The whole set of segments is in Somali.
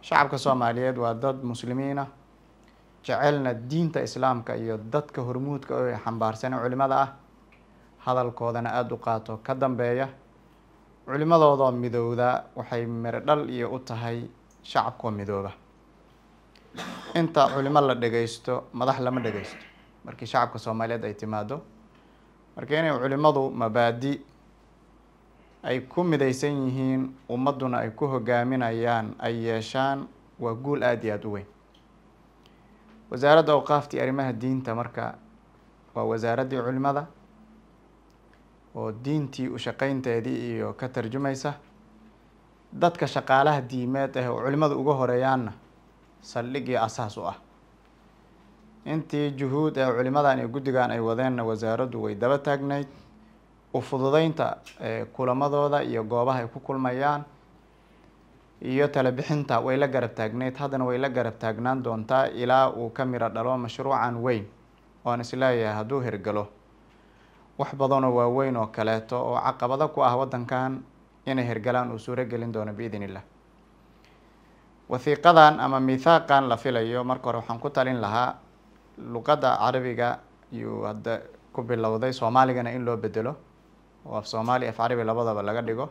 shacabka soomaaliyeed waa dad muslimiina jecelna diinta islaamka iyo dadka hormuudka oo xambaarsan culimada ah hadalkoodana aada u qaato ka dambeeya culimadoodoo midowda waxay miro dhal iyo u tahay shacabkoo midooba inta culimo la dhageysto madax lama dhageysto markii shacabka soomaaliyeed ay timaado marka inay culimadu mabaadi ay ku midaysan yihiin ummadduna ay ku hogaaminayaan ay yeeshaan waa guul aada iyo aada u weyn wasaaradda awqaaftii arrimaha diinta marka waa wasaaraddii culimada oo diintii u shaqeynteedii iyo ka tarjumaysa dadka shaqaalaha diimeed ah oo culimada uga horeeyaanna saldhig iyo asaas u ah intii juhuud ee culimadan iyo guddigan ay wadeenna wasaaraddu way daba taagnayd u fududeynta kulamadooda iyo goobaha ay ku kulmayaan iyo tala bixinta way la garab taagneyd haddana way la garab taagnaan doontaa ilaa uu ka miro dhalo mashruucan weyn oan isleeyahay hadduu hirgalo wax badanoo waaweyn oo kaleeto oo caqabado ku ah waddankan inay hirgalaan uu suuro gelin doono biidn illah wathiiqadan ama mithaaqan la filayo marka hore waxaan ku talin lahaa luqadda carabiga iyuu hadda ku bilowday soomaaligana in loo bedelo oo af soomaali af carabi labadaba laga dhigo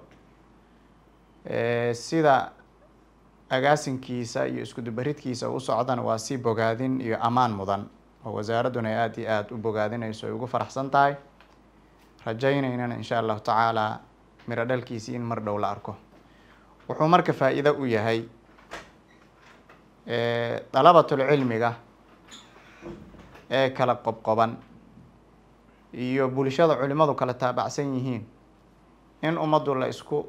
sida agaasinkiisa iyo iskudubaridkiisa u socdana waa si bogaadin iyo ammaan mudan oo wasaaradduna ay aada iyo aada u bogaadinayso ay ugu faraxsan tahay rajaynaynana insha allahu tacaala miro dhalkiisii in mar dhow la arko wuxuu marka faa-iido u yahay dalabatul cilmiga ee kala qobqoban iyo bulshada culimadu kala taabacsan yihiin in ummaddu la isku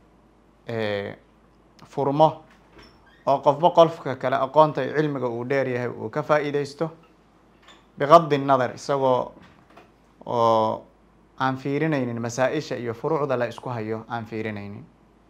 furmo oo qofba qolfka kale aqoonta cilmiga uu dheer yahay uu ka faa-iideysto biqadi nadar isagoo oo aan fiirinaynin masaa-isha iyo furuucda la isku hayo aan fiirinaynin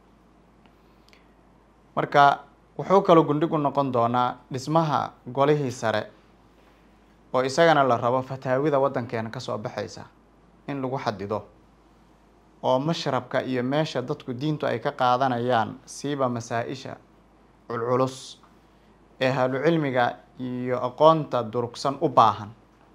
marka wuxuu kaloo gundhig u noqon doonaa dhismaha golihii sare oo isagana la rabo fataawida waddankeena kasoo baxaysa in lagu xadido oo mashrabka iyo meesha dadku diintu ay ka qaadanayaan siiba masaa-isha culculus ee ahlu cilmiga iyo aqoonta durugsan u baahan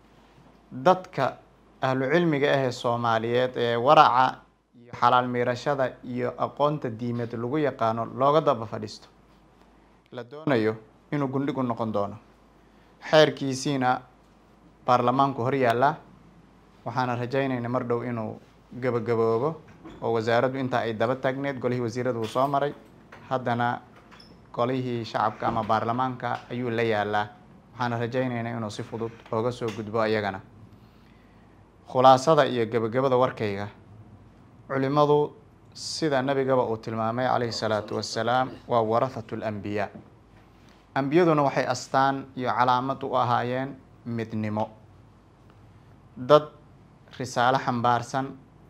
dadka ahlu cilmiga ahee soomaaliyeed ee waraca iyo xalaal miirashada iyo aqoonta diimeed lagu yaqaano looga daba fadhiisto la doonayo inuu gundhig u noqon doono xeerkiisiina baarlamaanku hor yaallaa waxaana rajaynayna mar dhow inuu gabagaboobo oo wasaaraddu intaa ay daba taagneed golihii wasiirada uu soo maray haddana golihii shacabka ama baarlamaanka ayuu la yaalaa waxaana rajaynaynaa inuu si fudud ooga soo gudbo ayagana khulaasada iyo gebagabada warkayga culimadu sida nabigaba uu tilmaamay calayhi salaatu wassalaam waa warathatu lambiyaa ambiyaduna waxay astaan iyo calaamad u ahaayeen midnimo dad risaalo xambaarsan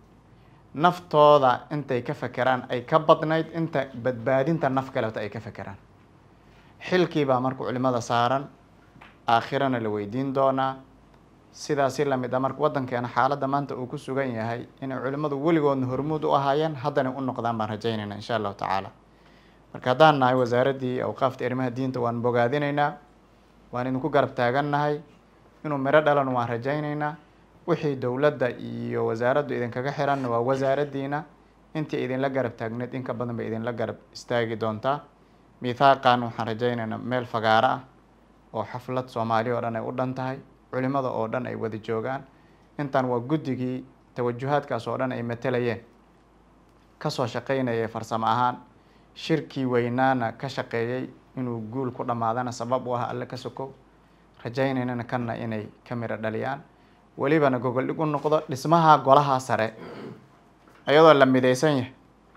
naftooda intay ka fekeraan ay ka badnayd inta badbaadinta naf kaleto ay ka fekeraan xilkii baa marka culimada saaran aakhirana la weydiin doonaa sidaasi lamid a marka waddankeena xaaladda maanta uu ku sugan yahay inay culimmadu weligoodna hormuud u ahaayeen haddana u noqdaan baan rajaynayna insha allahu tacaala marka haddaan nahay wasaaraddii awqaafta arrimaha diinta waan bogaadinaynaa waan idinku garab taagannahay inuu miro dhalan waan rajaynaynaa wixii dowladda iyo wasaaraddu idinkaga xiranna waa wasaaraddiina intii idinla garab taagneed in ka badan bay idinla garab istaagi doontaa mithaaqan waxaan rajaynaynaa meel fagaaro ah oo xaflad soomaali oo dhan ay u dhan tahay culimada oo dhan ay wada joogaan intan waa guddigii tawajuhaadkaas oo dhan ay matelayeen kasoo shaqeynayay farsamo ahaan shirkii weynaana ka shaqeeyey inuu guul ku dhammaadana sabab u ah alle ka sokow rajaynaynana kanna inay ka miro dhaliyaan welibana gogol dhig u noqdo dhismaha golaha sare iyadoo la midaysan yahay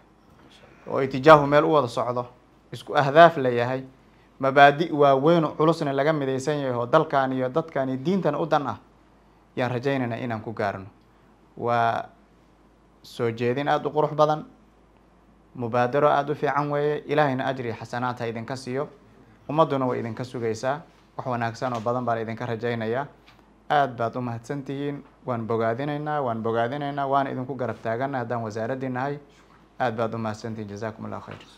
oo itijaahu meel u wada socdo isku ahdaaf la yahay mabaadi waaweyn oo culusna laga midaysan yahay oo dalkan iyo dadkan iyo diintan u dan ah yaan rajaynaynaa inaan ku gaarno waa soo jeedin aada u qurux badan mubaadaro aada u fiican weeye ilaahayna ajri xasanaad ha idinka siiyo ummadduna way idinka sugaysaa wax wanaagsan oo badan baa la idinka rajaynayaa aada baad u mahadsan tihiin waan bogaadinaynaa waan bogaadinaynaa waana idinku garab taagana haddaan wasaaraddii nahay aada baad u mahadsantihiin jazakum allah khayr